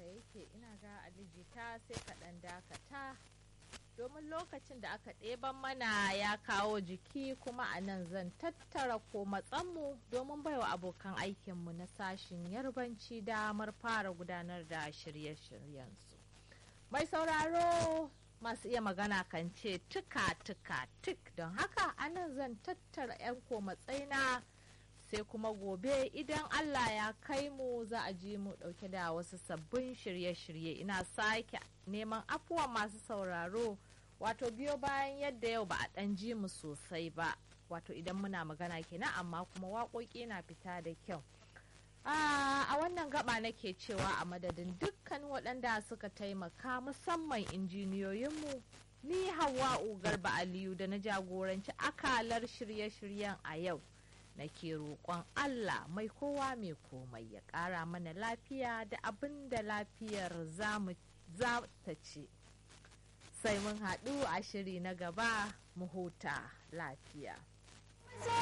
yake ina ga alijita sai ka ɗan dakata domin lokacin da aka ɗeban mana ya kawo jiki kuma a nan zan tattara ko matsanmu domin baiwa abokan aikinmu na sashin yarbanci damar fara gudanar da shirye-shiryensu mai sauraro masu iya magana kan ce tuka tuka tik don haka a nan zan tattara 'yan ko matsaina sai kuma gobe idan Allah ya kai mu za a ji mu dauke da wasu sabbin shirye-shirye ina sake neman afuwa masu sauraro wato biyo bayan yadda yau ba a dan ji mu sosai ba wato idan muna magana kenan amma kuma waƙoƙi na fita da kyau a wannan gaba nake cewa a madadin dukkan waɗanda suka taimaka musamman injiniyoyinmu ni hawa garba aliyu da na jagoranci akalar shirye-shiryen a yau nake roƙon Allah mai kowa mai komai ya ƙara mana lafiya da abin da lafiyar za ta ce. Sai mun haɗu a shiri na gaba mu huta lafiya.